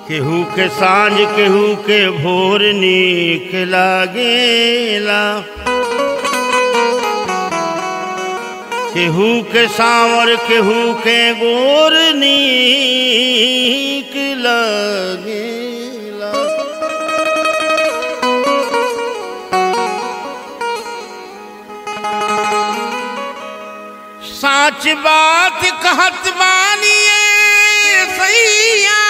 केहू के सांझ केहू के भोर नीक लागेला केहू के सांवर केहू के गोर नीक लागेला साच बात कहत बानिए सैया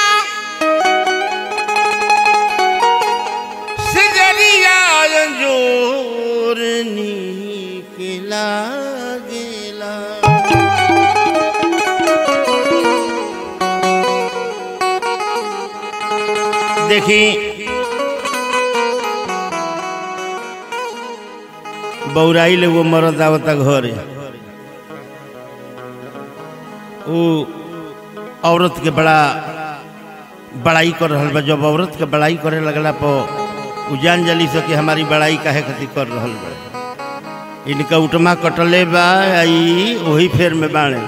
सिजरिया जोर नीक लागेला देखी बौराई ले वो मरद आवता घरे वो औरत के बड़ा बड़ाई कर रहल बा जब औरत के बड़ाई करे लगला पर उ जान जली से कि हमारी बड़ाई काहे खातिर कर रहल बा इनका उटमा कटले बा आई वही फेर में बाणे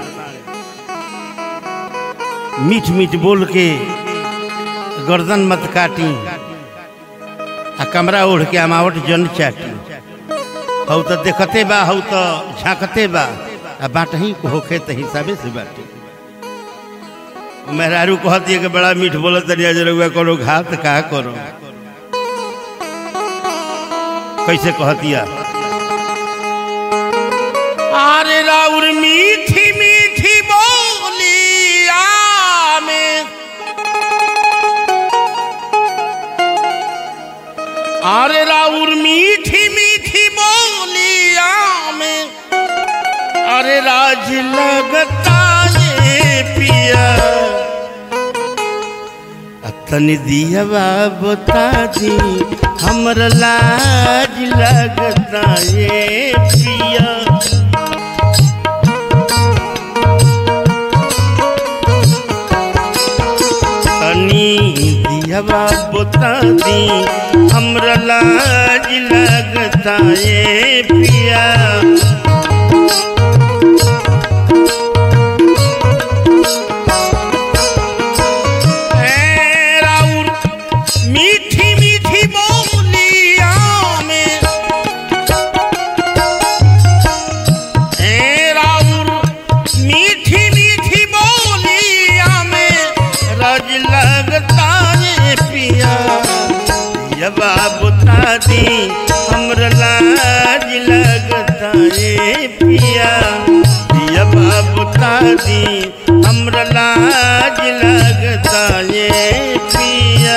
मीठ मीठ बोल के गर्दन मत काटी आ कमरा ओढ़ के अमावट जन चाटी हऊ तो देखते बा हऊ तो झांकते बा आ बाट ही होखे त हिसाबे से बाटे मेहरारू कहती है कि बड़ा मीठ बोलत तनिया जरुआ करो घात का करो कैसे कहतिया अरे राउर मीठी मीठी बोलिया में अरे राउर मीठी मीठी बोलिया में अरे राज लगता ये पिया तनी दिया बता दी हमर लाज लगता ये पिया तनी दिया बता दी हमर लाज लगता ये पिया ए राउर मीठी मीठी बोलिया में ए राउर मीठी मीठी बोलिया में रज लगता ये पिया ये बता दी हमर लाज लगता ये पिया ये बता दी हमर लाज लगता ये पिया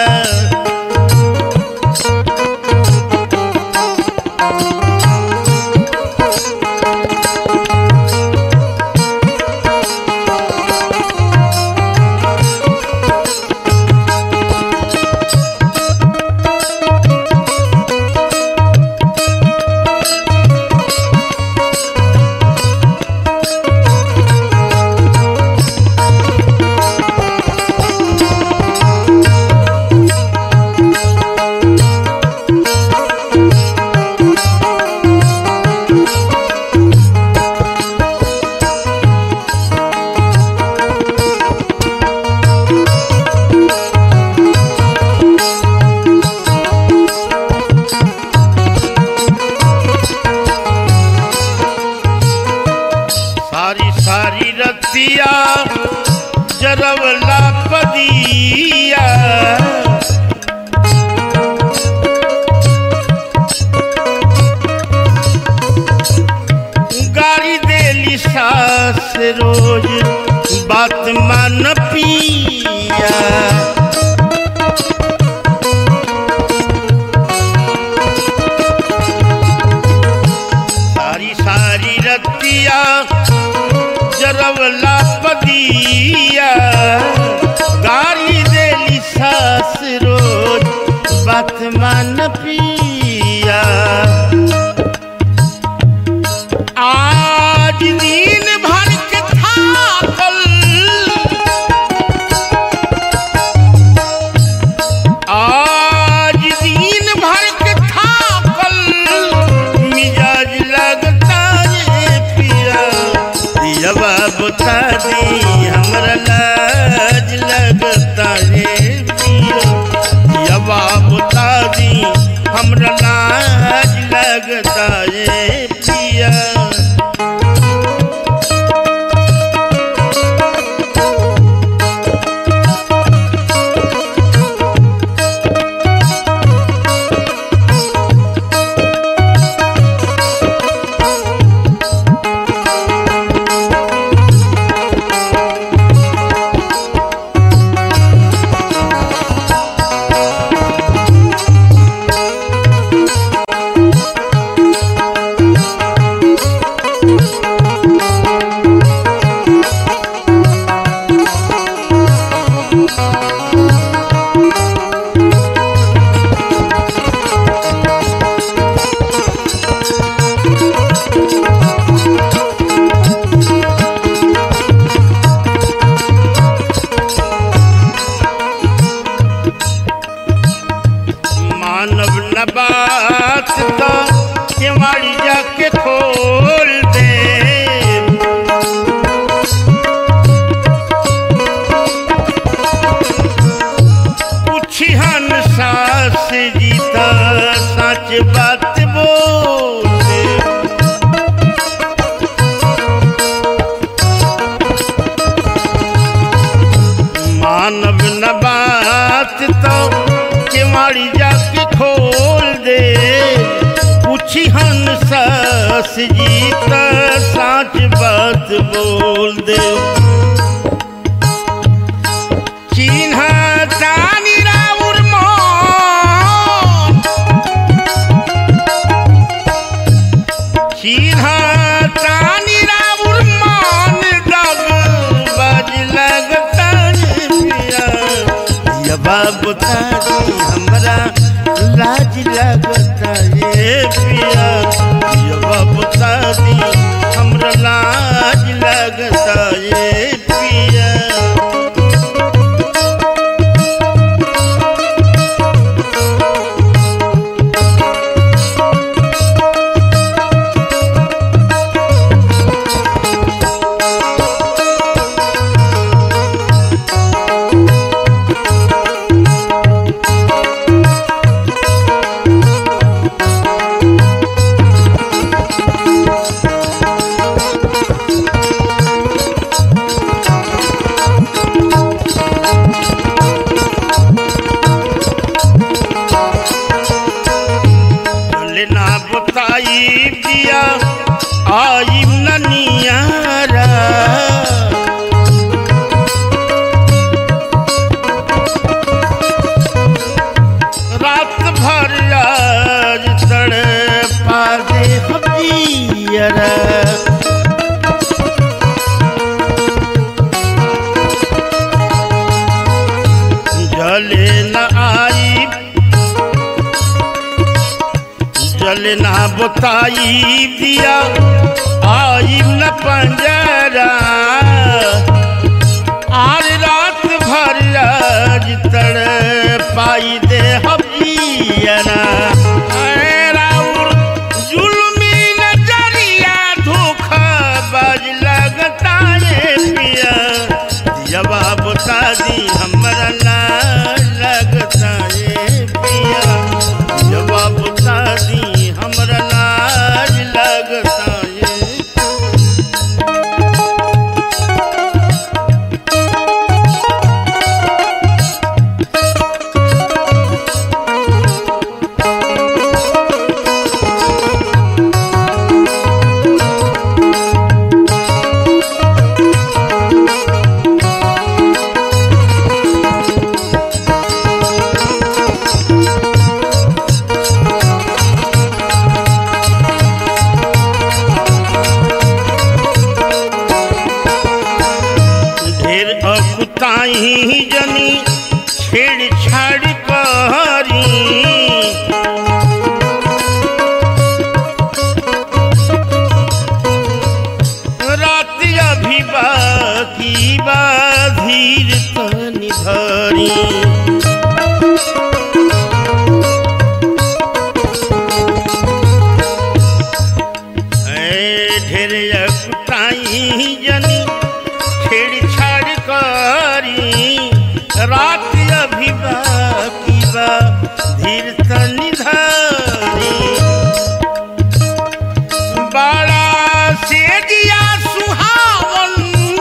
मानव न बात तो केवाड़ी जाके खोल दे पूछी हन सास जीता सच बात बोल दे मानव न बात तो केवाड़ी जाके खोल दे पूछी हन सास जीता सच बात बोल दे चिन्ह तानी राउर मन चिन्ह तानी राउर मन दग बज लगता पिया ये बाबू तारी हमरा लाज लगता ये पिया ये बाबू तारी हमरा लाज लगता ये पिया चले ना बताई दिया आई ननियारा रात भर आज तड़े पादे हबियरा जले न आई जले ना बताई दिया आई न पंजरा आज रात भर आज तड़ पाई दे हबियना अरे राउर जुल्मी नजरिया धोखा बाज लगता है पिया जवाब दी हमरा ना लगता है पिया जवाब दी हमरा लाज लगता है ढेर अकुताई जनी छेड़छाड़ करी रात अभी बाकी बा धीर तनी धरी ऐ ढेर अकुताई जनी छेड़छाड़ करी रात अभी बाकी बा धीर तनी धारी बड़ा से दिया सुहावन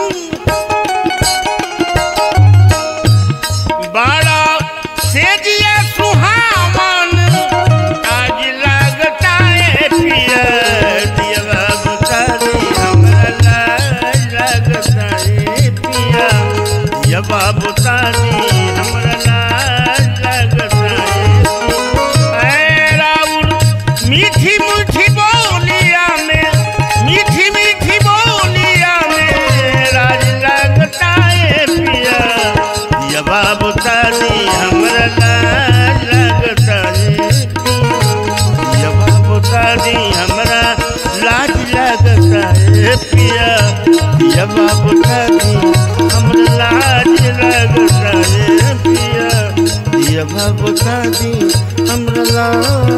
बड़ा से दिया सुहावन आज लगता है पिया दिया बता दे हमरा लाज लगता है पिया दिया बता दे हमरा लाज लगता है ऐ रा बता दी हमरा लाज लगता है जब बता दी हमरा लाज लगता है पिया जब बता दी हमरा लाज लगता है पिया जब बता दी हमरा लाज